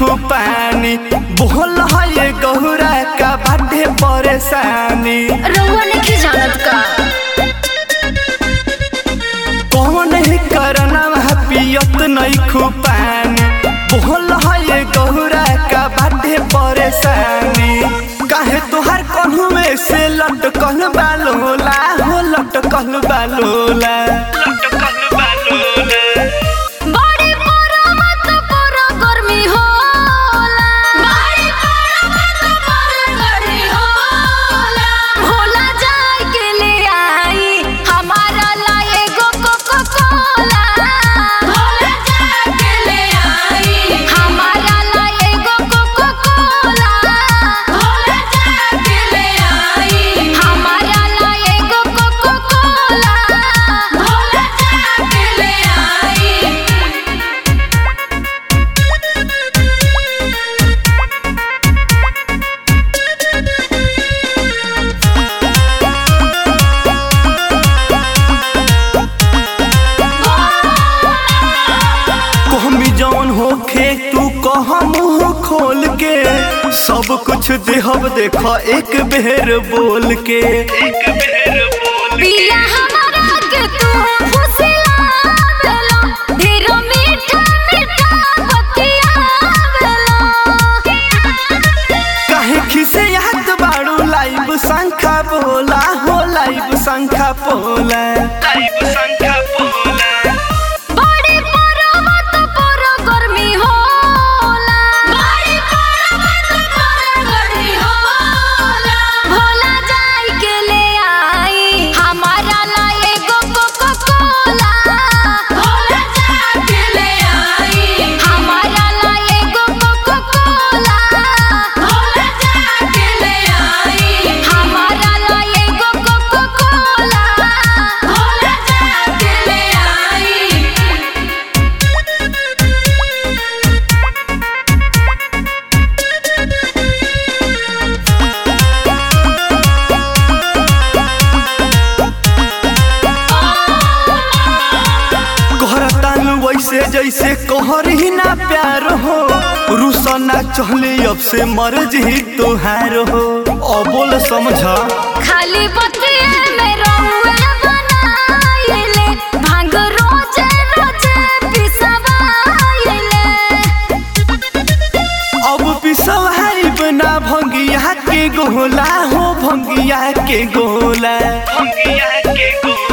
नइखो पानी बोल है ये गौरा का बाटे परेशानी रउआ नहीं जानत का कौन है करना पियत नइखो पानी बोल है ये गौरा का बाटे परेशानी काहे तोहार कन्हू में से लटकल बालोला हो लटकल बालोला लटकल बालोला बड़ी मरमत पर गर्मी होला बड़ी मरमत पर गर्मी होला भोला जाए के ले आई हमारा ला एगो कोको कोला भोला जाए के ले आई हमारा ला एगो कोको कोला भोला जाए के ले आई हमारा ला एगो कोको कोला भोला जाए के ले आई कहमी जौन होखे तू कह मुंह खोल के सब कुछ देहब देख एक बेर बोल के एक बेर बोल पिया हमारा के तू फुसिलावेलो ढेरो मीठा मीठा बतियावेलो काहे खिसे याद बाड़ू लाइव शंखा बोला हो लाइव शंखा बोला लाइव शंखा बोला बड़ी मरमत पर गर्मी होला बड़ी मरमत पर गर्मी होला भोला जाई के ले आई हमारा ला एगो कोको कोला भोला जाई के ले आई हमारा ला एगो कोको कोला भोला जाई के ले आई हमारा ला एगो कोको कोला भोला जाई के ले आई कहरतान वैसे जैसे कहर ही ना प्यार हो रुसना चहले अब से मर्ज ही तुहार हो अबोल समझा खाली बतिए में रहुए बनाइले भांग रोजे रोजे पिसवाइले अब पिसवाई बना भंगिया के गोला हो भंगिया के गोला भंगिया के गोला